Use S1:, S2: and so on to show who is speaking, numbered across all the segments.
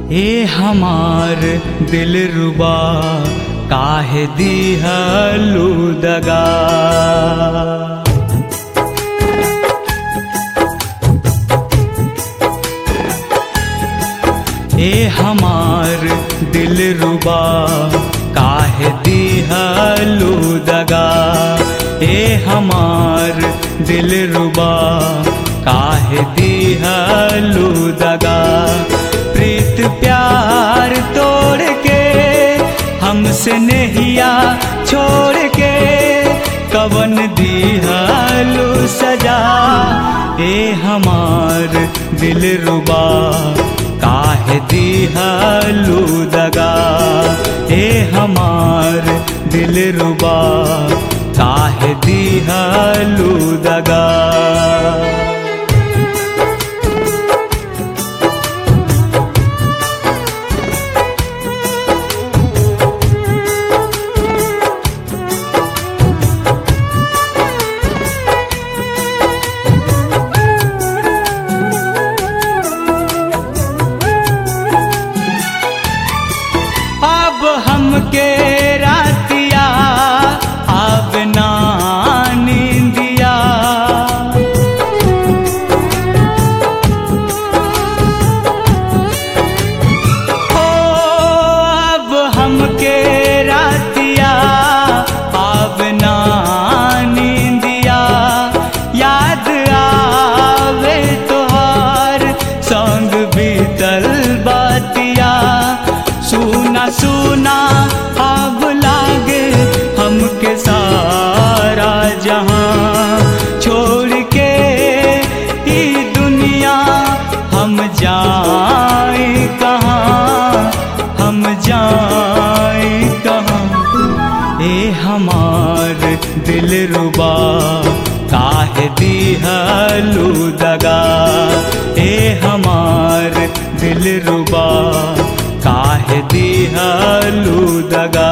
S1: ए हमार दिल रुबा काहे दिहलू दगा ए हमार दिल रुबा काहे दिहलू दगा ए हमार दिल रुबा काहे दिहलू दगा प्रीत प्यार तोड़ के हमसे नहिया छोड़ के कवन दिहलू सजा ए हमार दिल रुबा काहे दिहलू दगा ए हमार दिल रुबा काहे दिहलू दगा अब हमके रातिया अब ना नींदिया ओ अब हमके रातिया अब ना नींदिया याद आवे तोहार संग बीतल बातिया सुना सुना अब लागे हमके सारा जहां छोड़ के ई दुनिया हम जाए कहाँ हम जाए कहाँ ए हमार दिल रुबा काहे दिहलू दगा ए हमार दिल रुबा काहे दिहलू दगा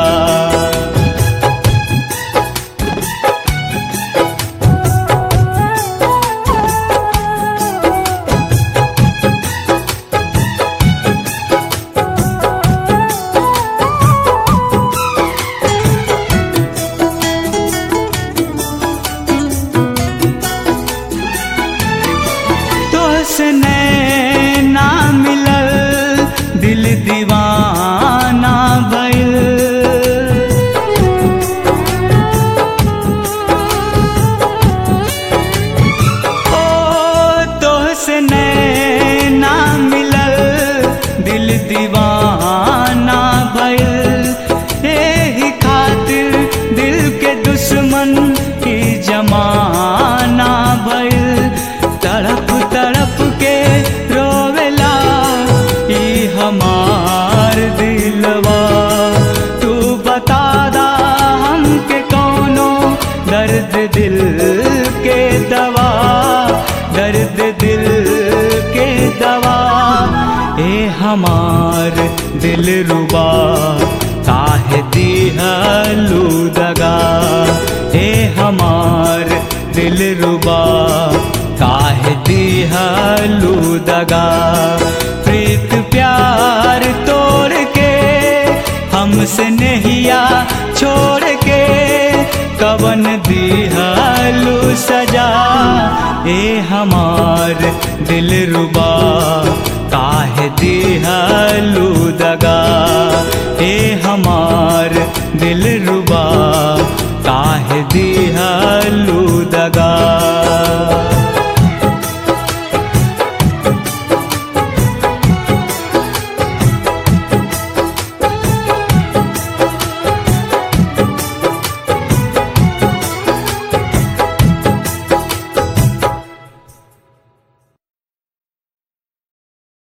S1: तोसने ना मिलल दिल दीवाना भइल ओ तोसने ना मिलल दिल दीवाना भइल एही खातिर दिल के दुश्मन की जमाना भइल तड़प तड़प के रोवेला ई हमार दिलवा तू बता दा हमके कौनो दर्द दिल के दवा दर्द दिल के दवा ए हमार दिल रुबा काहे दिहलू दगा ए हमार दिल रुबा काहे दिहलू दगा प्रीत प्यार तोड़ के हमसे नहिया छोड़ के कवन दिहलू सजा ए हमार दिल रुबा काहे दिहलू दगा ए हमार दिल रुबा काहे दी